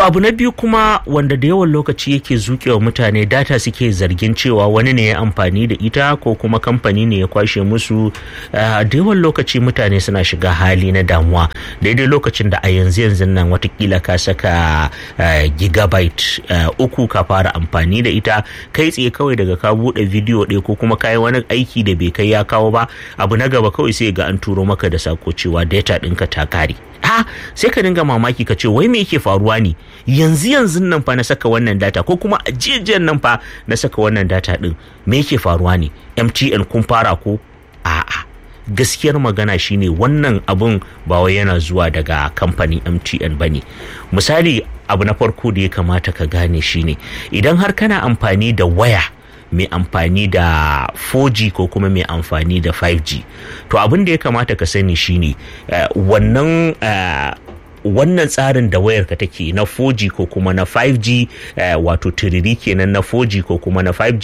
abu na biyu kuma wanda da yawan lokaci yake zuƙewa mutane data suke zargin cewa wani ne ya amfani da ita ko kuma kamfani ne ya kwashe musu da yawan lokaci mutane suna shiga hali na damuwa daidai lokacin da a yanzu yanzu nan watakila ka saka gigabyte uku ka fara amfani da ita kai tsaye kawai daga ka buɗe bidiyo ɗaya ko kuma kayi wani aiki da bai kai ya kawo ba abu na gaba kawai sai ga an turo maka da sako cewa data ɗinka ta kare ha sai ka dinga mamaki ka ce wai me yake faruwa ne yanzu yanzu nan fa na saka wannan data ko kuma ajiyar nan fa na saka wannan data din me yake faruwa ne MTN kun fara ko a'a gaskiyar magana shine wannan abun ba wai yana zuwa daga kamfanin MTN bane misali abu na farko da ya kamata ka gane shine idan har kana amfani da waya mai amfani da 4G ko kuma mai amfani da 5G to abin da ya kamata ka sani shine uh, wannan uh, wannan tsarin da wayarka take na 4G ko kuma na 5G uh, wato tiriri kenan na 4G ko kuma na 5G